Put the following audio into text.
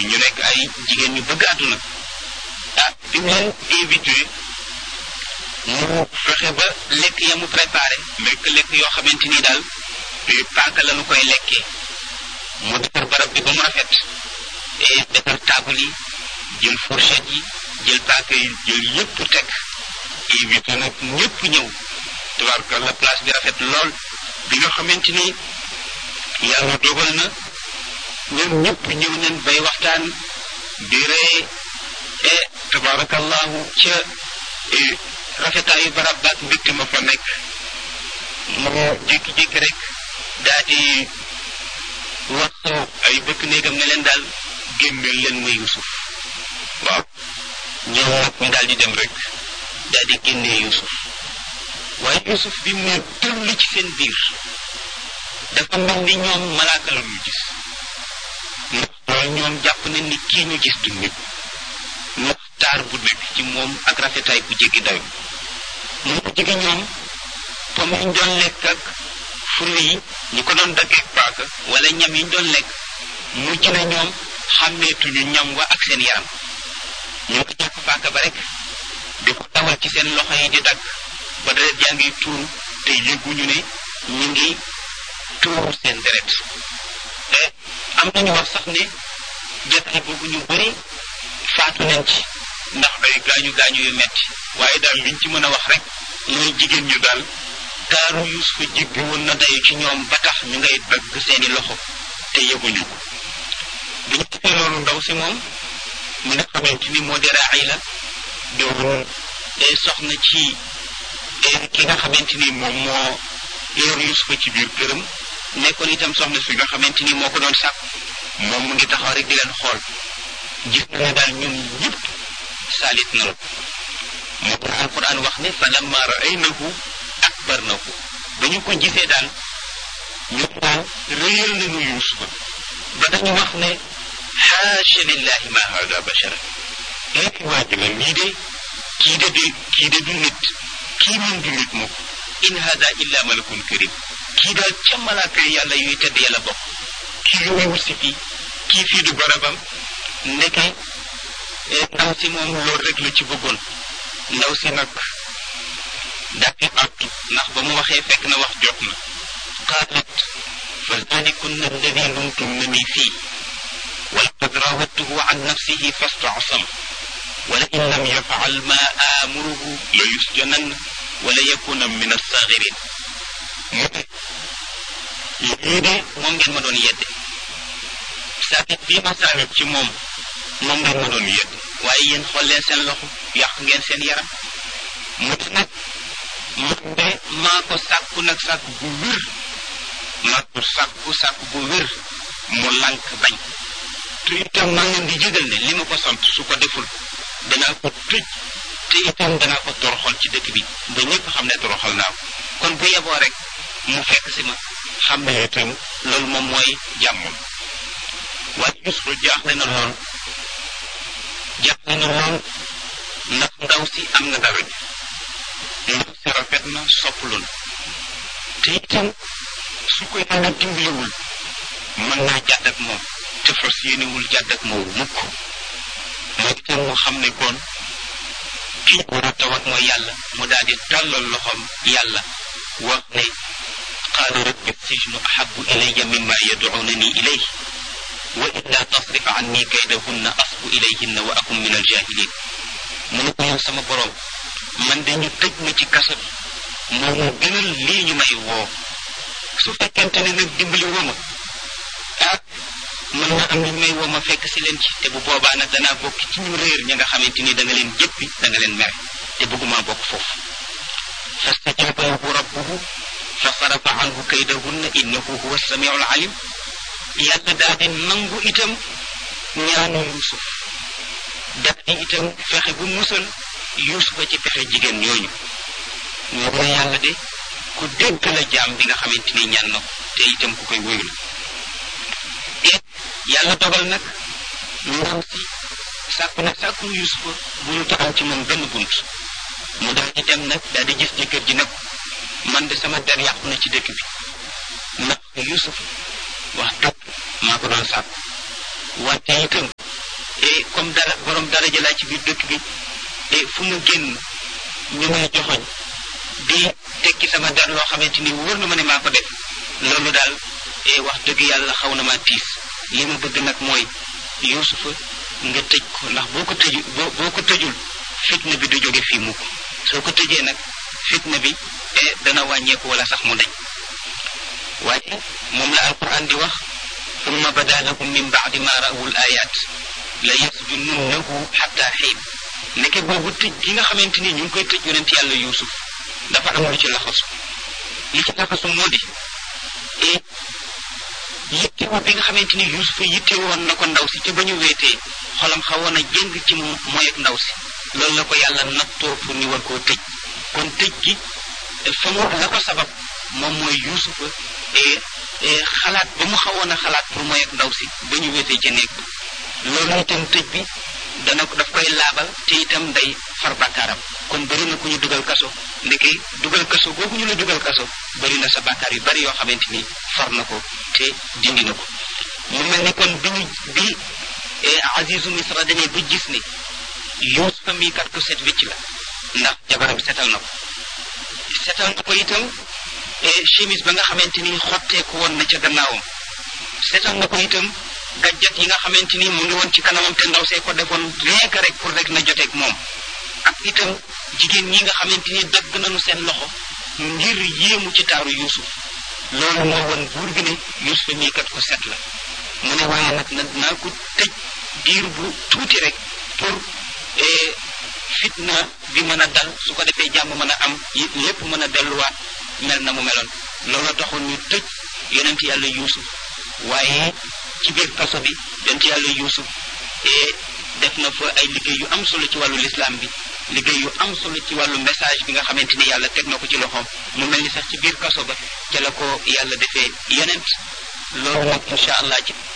ñu nekk ay jigéen ñu bëgg àdduna ah bi mu leen invité mu fexe ba lekk ya mu préparé lekk lekk yoo xamante ni daal paaka la nu koy lekkee mu defar barab bi ba mu rafet et defar table yi jël fourchette yi jël paaka yi jël yëpp teg invité nag ñëpp ñëw tabarkalla place bi rafet lool bi nga xamante ni yàlla dogal na ñoom ñëpp ñëw nañ bay waxtaan di ree e tabarakallahu ca rafetaayu barab baak mbégte ma fa nekk mu jékki-jékki rek daa di wax ay bëkk néegam ne leen daal génneel leen ma Yuusuf waaw ñoom nag ñu daal di dem rek daal di génnee Yuusuf waaye Yuusuf bi mu ne tëll ci seen biir dafa mel ni ñoom malaaka la ñu gis ndax loolu ñoom jàpp nañ ni kii ñu gis du nit ndax taar bu nekk ci moom ak rafetaay bu jéggi dayo mu ko jege ñoom pomme yi ñu doon lekk ak furu yi ñu ko doon daggeeg paaka wala ñam yi ñu doon lekk mujj na ñoom xàmmeetuñu ñam wa ak seen yaram ñoo ko jàpp paaka ba rek di ko tawal ci seen loxo yi di dagg ba deret jaa ngi tuuru te yëguñu ne ñu ngi tuuru seen deret te am nañu wax sax ne jotaay boobu ñu bëri faatu nañ ci ndax ay gaañu gaañu yu metti waaye daal liñ ci mën a wax rek mooy jigéen ñu daal taaru Yuusufa jéggi woon na dayu ci ñoom ba tax ñu ngay dagg seeni loxo te yëguñu ko bi ñu defee loolu ndaw si moom mi nga xamante ni moo di Raayla doon soxna ci ki nga xamante ni moom moo yor Yuusufa ci biir këram nekkoon itam soxna si nga xamante ni moo ko doon sàkk moom mu ngi taxaw rek di leen xool gis na ne daal ñun ñëpp saalit na la moo tax alquran wax ne fa lamma raaynahu akbarnahu ba ñu ko gisee daal ñu daal réyal nañu Yuusufa ba dañu wax ne xaasha lillahi ma hada bashara léegi waa ji la lii de kii de du kii de du nit kii moom du nit moom in hada illa malakun karim kii daal ca malaaka yi yàlla yuy tedd yàlla bokk kii lu muy wut si fii kii fii du barabam ndeke ndaw si moom loolu rek la ci bëggoon ndaw si nag dàqi àttu ndax ba mu waxee fekk na wax jot na qaalat fa zalikunna alladi lumtumnani fii walaqad rawadtuhu an nafsihi fastasam wala in lam yafal ma amuruhu la yusjanan wala yakuna min assagirin mu ne lii de moom ngeen ma doon yedde saakit bii ma saakit ci moom moom ngeen ma doon yedd waaye yéen xool leen seen loxo yàq ngeen seen yaram mu ne nag man de maa ko sàkku nag sàkku bu wér maa ko sàkku sàkku bu wér mu lànk bañ te itam maa ngeen di jégal ne li ma ko sant su ko deful danaa ko tëj te itam danaa ko toroxal ci dëkk bi ba ñëpp xam ne toroxal naa ko kon bu yeboo rek mu fekk si ma xam ne itam loolu moom mooy jàmmam waaye Yuusufa jaaxle na lool jaaxle na lool ndax ndaw si am na dara ndaw si rafet na sopplu na te itam su ko yàlla dimbaliwul mën naa jàdd ak moom te fas yéenewul jàdd ak moom mukk moo itam mu xam ne kon kii war a tawat mooy yàlla mu daal di tàllal loxoom yàlla wax ne qaala rabbi sijnu ahabu ilayya mimma yad'unani ilayhi wa illa tasrif anni kaydahunna asbu ilayhinna wa akum min aljahilin mu ne ko yow sama borom man de ñu tëj ma ci kaso bi moo mu gënal lii ñu may woo su fekkente ne nag dimbali woo ma ah mën na am ñu may woo ma fekk si leen ci te bu boobaa nag danaa bokk ci ñu réer ña nga xamante ni da nga leen jëppi da nga leen mere te bëgguma bokk foofu fastajaba lahu rabbuhu fa sarafa anhu kaydahunna innahu huwa samiu alalim yàlla daal di nangu itam ñaanu Yuusuf daf di itam fexe bu musal Yuusufa ci pexe jigéen ñooñu ñoo ko yàlla de ku dégg la jaam bi nga xamante ni ñaan na ko te itam ku koy wóyu la et yàlla dogal nag ndaw si sàkku nag sàkku Yuusufa bu ñu taxaw ci moom benn bunt mu daal di dem nag daal di gis jëkkër ji nag man de sama der yàqu na ci dëkk bi ndax Yuusuf wax dëgg maa ko doon sàkk wante itam et comme dara borom daraja laa ci biir dëkk bi et fu mu génn ñu may joxoñ di tekki sama dar loo xamante ni wóor na ma ne maa ko def loolu daal e wax dëgg yàlla xaw na maa tiis li ma bëgg nag mooy yuusufa nga tëj ko ndax boo ko tëju boo boo ko tëjul fitna bi du jóge fii mukk soo ko tëjee nag fitna bi e dana wàññeeku wala sax mu dañ waaye moom la alquran di wax summa bada lahum min baadi ma rawu l ayat la yasjununnahu xatta xiin nekke boobu tëj gi nga xamante ni ñu ngi koy tëj yonent yàlla yuusuf dafa am lu ci laxasu li ci laxasu moo di et yittewoo bi nga xamante ni yuusuf yitte woon na ko ndaw si te ba ñu weetee xolam xawoon a jëng ci mooy ak ndaw si loolu la ko yàlla nattoo pour ñu war koo tëj kon tëj gi fa mu la ko sabab moom mooy yuusuf et xalaat ba mu xawoon a xalaat pour mooy ak ndaw si ba ñu weetee ca néeg loolu itam tëj bi dana ko daf koy laabal te itam day far bàkkaaram kon bëri na ku ñu dugal kaso ndeke dugal kaso googu ñu la dugal kaso bëri na sa bàkkaar yu bëri yoo xamante ni far na ko te dindi na ko mu mel ni kon bi ñu bi Azizu Misra demee ba gis ni Yuusufa mii kat ko set wécc la ndax jabaram setal na ko setal na ko itam chemise ba nga xamante ni xotteeku woon na ca gannaawam setal na ko itam gàjjat yi nga xamante ni mu ngi woon ci kanamam te ndaw see ko defoon rien que rek pour rek na joteeg moom ak itam jigéen ñi nga xamante ni dagg nañu seen loxo ngir yéemu ci taaru Yuusuf loolu moo woon buur bi ne Yuusuf mii kat ko set la mu ne waaye nag na naa ko tëj diir bu tuuti rek pour fitna bi mën a dal su ko defee jàmm mën a am lépp mën a delluwaat mel na mu meloon loolu taxoon ñu tëj yonent yàlla Yuusuf waaye ci biir kaso bi yonent yàlla Yuusuf def na fa ay liggéey yu am solo ci wàllu lislaam bi liggéey yu am solo ci wàllu message bi nga xamante ni yàlla teg na ko ci loxoom mu mel ni sax ci biir kaso ba ca la ko yàlla defee yonent loolu nag incha allah ci